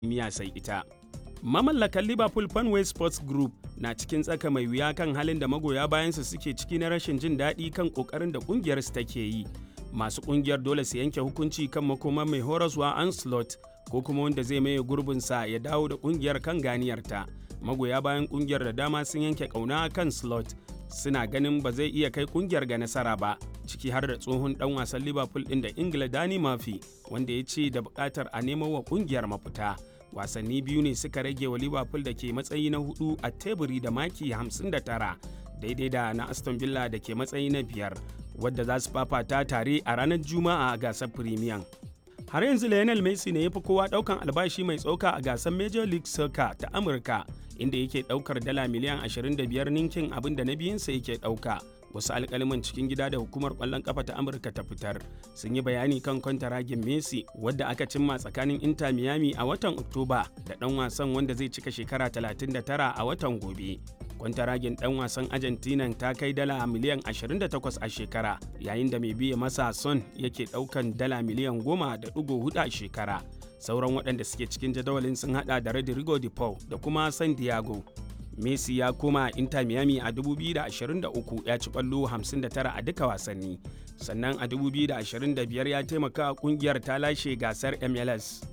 miya sai ita. Mamallakan Liverpool Fanway Sports Group na cikin tsaka mai wuya kan halin da magoya bayansu suke ciki na rashin jin daɗi kan ƙoƙarin da ƙungiyarsu take yi. Masu ƙungiyar dole su yanke hukunci kan makoma mai horaswa Anslot ko kuma wanda zai maye gurbinsa ya dawo da ƙungiyar kan ganiyarta. Magoya bayan ƙungiyar da dama sun yanke ƙauna kan Slot suna ganin ba zai iya kai ƙungiyar ga nasara ba. ciki har da tsohon dan wasan liverpool din da ingila dani mafi wanda ya ce da bukatar a nemo wa kungiyar mafita wasanni biyu ne suka rage wa liverpool da ke matsayi na hudu a teburi da maki 59 daidai da na aston villa da ke matsayi na biyar wadda za su fafata tare a ranar juma'a a gasar premier har yanzu lionel messi ne ya fi kowa daukan albashi mai tsoka a gasar major league soccer ta amurka inda yake daukar dala miliyan 25 ninkin abin da na biyunsa yake dauka wasu alkaliman cikin gida da hukumar kwallon kafa ta amurka ta fitar sun yi bayani kan kwantaragin messi wadda aka cimma tsakanin inter miami a watan oktoba da dan wasan wanda zai cika shekara 39 a watan gobe kwantaragin dan wasan argentina ta kai dala miliyan 28 a shekara yayin da mai biya masa son yake daukan dala miliyan 10.4 a shekara sauran waɗanda suke cikin jadawalin sun hada da rodrigo de paul da kuma san diego Messi ya koma Inter Miami a 2023 ya ci kwallo 59 a duka wasanni. Sannan a 2025 ya taimaka kungiyar ta lashe gasar MLS.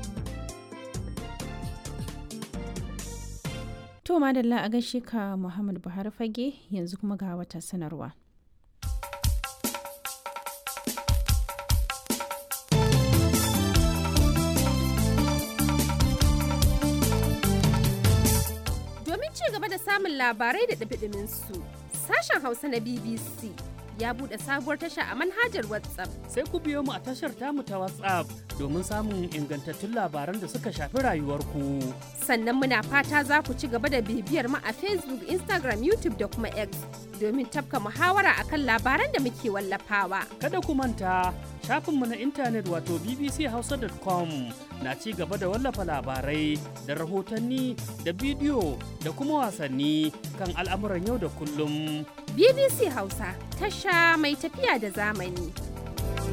To madalla a gaishe ka Muhammad Buhari fage yanzu kuma ga wata sanarwa. samun labarai da ɗabiɗimin su. Sashen Hausa na BBC ya buɗe sabuwar tasha a manhajar WhatsApp. Sai ku biyo mu a tashar tamu ta WhatsApp domin samun ingantattun labaran da suka shafi rayuwarku. Sannan muna fata za ku ci gaba da bibiyar mu a Facebook, Instagram, YouTube da kuma X domin tafka muhawara akan labaran da muke wallafawa. Kada ku manta shafinmu na intanet wato bbchausa.com na ci gaba da wallafa labarai da rahotanni da bidiyo da kuma wasanni kan al'amuran yau da kullum. BBC Hausa tasha mai tafiya da zamani.